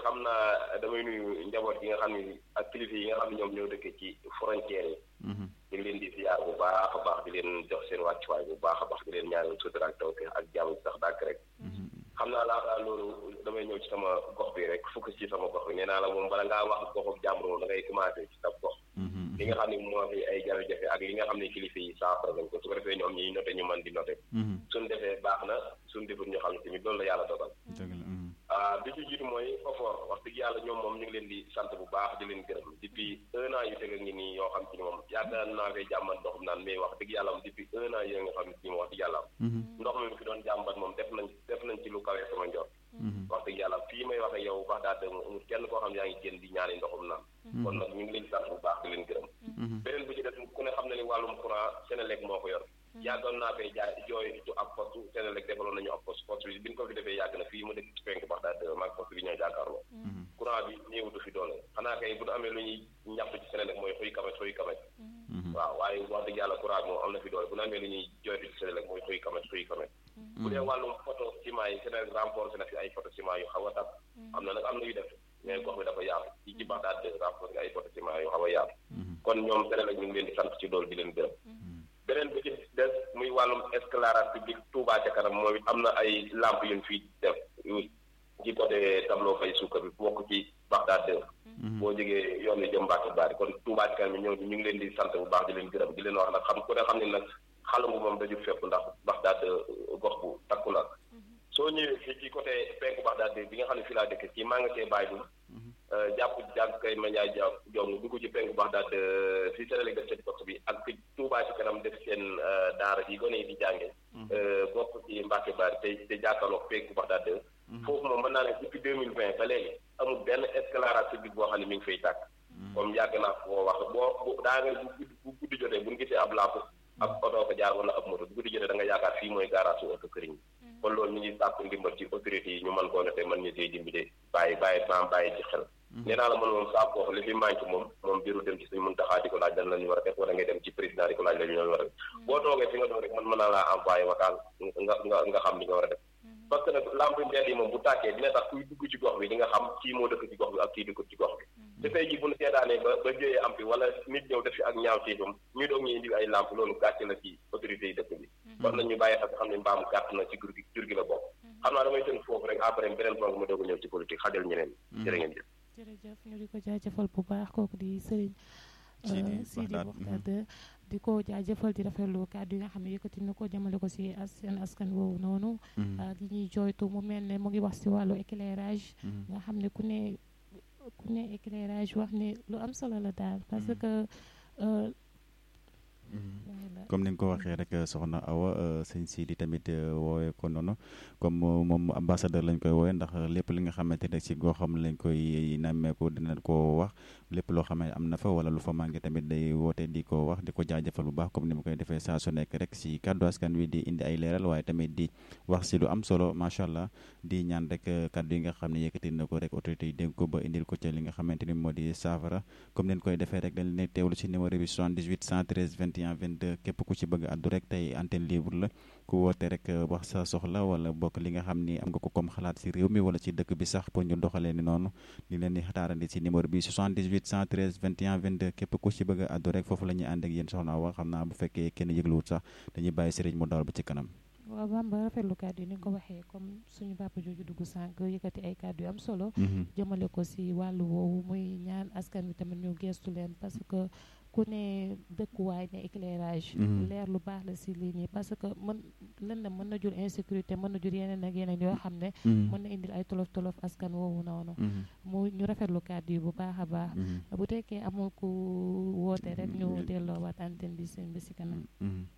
xam naa damay nuyu njaboot yi nga xam ne ak kilifa yi nga xam ne ñoom ñoo dëkk ci frontière yi. ñu ngi leen di ziar bu baax a baax di leen jox seen wàccuwaay bu baax a baax di leen ñaanal sutura ak tawfeex ak jàmm sax dàkk rek. xam naa laataa loolu damay ñëw ci sama gox bi rek fukk ci sama gox bi nee naa la moom bala ngaa wax goxu jàmbur moom da ngay commencé ci sa gox. li nga xam ne moo fi ay jafe-jafe ak li nga xam ne kilifa yi saafara nañ ko su ko defee ñoom ñiy noté ñu mën di noté. suñ defee baax na suñ deful ñu xam ne tamit loolu la yàlla dogal. bi ci jiitu mooy OFOR wax dëgg yàlla ñoom moom ñu ngi leen di sant bu baax di leen gërëm depuis un an yu teg a ngi nii yoo xam ci ni moom yaakaar naa koy jàmbat ndoxum naan mais wax dëgg yàlla am depuis un an yoo nga xam ci moom wax dëgg yàlla am ndox mi fi doon jàmbat moom def nañ def nañ ci lu kawee sama njort wax dëgg yàlla fii may wax ak yow wax daa dëgg amul kenn koo xam ne yaa ngi génn di ñaani ndoxum naan kon nag ñu ngi leen di sant bu baax di leen gërëm beneen bu ci def ku ne xam ne ni wàllum courant Senelec moo ko yor yàggoon naa koy jaay jooy tu ab poste Senelec defaloon nañu ab poste poste bi bi ñu ko fi defee yàgg na fii mu dëkk ci penk bax daal maag poste bi ñooy jàkkaarloo courant bi néewutu fi doole xanaa kay bu ñu amee lu ñuy ñaxtu ci Senelec mooy xuy kamet xuy kamet waaw waaye wax dëgg yàlla courant bi moom am na fi doole bu ñu amee lu ñuy jooytu ci Senelec mooy xuy kamet xuy kamet bu dee wàllum photo ciment yi Senelec renforcé na fi ay photo ciment yu xaw a tàkk am na nag am na yu def mais gox bi dafa yaatu ci ci bax daal renforcé ay photo ciment yu xaw a yaatu kon ñoom Senelec ñu ngi leen di sant ci loolu di leen gërëm beneen bi ci des muy wàllum éclairage public Touba ca kanam moom it am na ay lamp yu ñu fi def ci côté tableau fay suukar bi bokk ci Bagdad deux boo jógee yoon wi jëm Mbacke Bari kon Touba ca kanam bi ñëw ñu ngi leen di sant bu baax di leen gërëm di leen wax nag xam ku ne xam ne nag xalangu moom daju fépp ndax Bagdad gox bu takku la soo ñëwee fii ci côté penku Bagdad bi nga xam ne fii laa dëkk ci maa nga see bàyyi dul jàpp jàpp kay ma njaay jàpp jong dugg ci penku Bagdad fii Senelec def seen poste bi ak fi Touba ci kanam def seen daara yi gone yi di jànge bokk ci Mbacke Bari te te jàkkaarloog penku Bagdad foofu moom mën naa ne depuis deux mille vingt ba léegi amul benn éclairage public boo xam ne mi ngi fay tàkk comme yàgg naa koo wax boo daa nga bu guddi jotee bu ñu gisee ab lampe ab oto ko jaar wala ab moto bu guddi jotee da nga yaakaar fii mooy garage su oto këriñ kon loolu ñu ngi sàkku ndimbal ci autorités yi ñu mën koo noté mën ñu see dimbali bàyyi bàyyi maam bàyyi ci xel nee naa la man moom saa koo li fi manqué moom moom biiru dem ci suñu mun taxaa di ko laaj lan la ñu war a def wala ngay dem ci président di ko laaj la ñu war a def boo toogee fi nga doon rek man mën naa laa envoyé vocal nga nga nga xam li nga war a def parce que nag lampe mbedd yi moom bu tàkkee dina tax kuy dugg ci gox bi di nga xam kii moo dëkk ci gox bi ak kii dëkk ci gox bi te tey jii bu ñu seetaanee ba ba jóyee am fi wala nit ñëw def fi ak ñaaw ciifam ñu doog ñu indi ay lampe loolu gàcce la ci autorités yi dëkk bi kon nañ ñu bàyyi xel xam ne mbaam gàtt na ci jur gi jur gi la bokk xam naa damay tënk foofu rek après beneen ponk ma doog a ñëw ci politique xajal ñeneen jërë ngeen jëf jërëjëf ñu di ko jaajëfal bu baax kooku di sëriñ Sidi Mokhtar di ko jaajëfal di rafetlu kàddu yi nga xam ne yëkkati na ko jëmale ko si seen askan woowu noonu di ñuy jooytu mu mel ne mu ngi wax si wàllu éclairage nga xam ne ku ne ku ne éclairage wax ne lu am solo la daal parce que comme ni nga ko waxee rek soxna Awa sëñ Sidi tamit woowee ko noonu comme moom ambassadeur lañ koy woowee ndax lépp li nga xamante ne si goxam lañ koy nammeeku dina ko wax lépp loo xam ne am na fa wala lu fa manqué tamit day woote di ko wax di ko jaajëfal bu baax comme ni mu koy defee saa su nekk rek si kàddu askan wi di indi ay leeral waaye tamit di wax si lu am solo macha allah di ñaan rek kàddu yi nga xam ne yëkkati na ko rek autorité yi dégg ko ba indil ko ca li nga xamante ni moo di saafara comme ni koy defee rek dañ leen teewlu si numéro bi 78 113 21 22 képp ku ci bëgg addu rek tey antenne libre la ku woote rek wax sa soxla wala bokk li nga xam ni am nga ko comme xalaat si réew mi wala ci dëkk bi sax pour ñu doxalee ni noonu li leen di xataarandi si numéro bi 78 113 21 22 képp ku ci bëgg addu rek foofu la ñuy ànd ak yéen soxna wax xam naa bu fekkee kenn yëgluwut sax dañuy bàyyi sëriñ mu dawal ba ci kanam waaw Bamba rafetlu kàddu yi ni nga ko waxee comme suñu papa jooju dugg sànq yëkkati ay kàddu yu am solo jëmale ko si wàllu woowu muy ñaan askan wi tamit ñu gestu leen parce que ku ne dëkkuwaay ne éclairage leer lu baax la si lii nii parce que mën lan la mën na jur insécurité mën na jur yeneen ak yeneen yoo xam ne mën na indil ay tolof tolof askan woowu noonu mu ñu rafetlu kàddu yi bu baax a baax bu tekkee amul ku woote rek ñu delloowaat antenne bi seen bi si kanam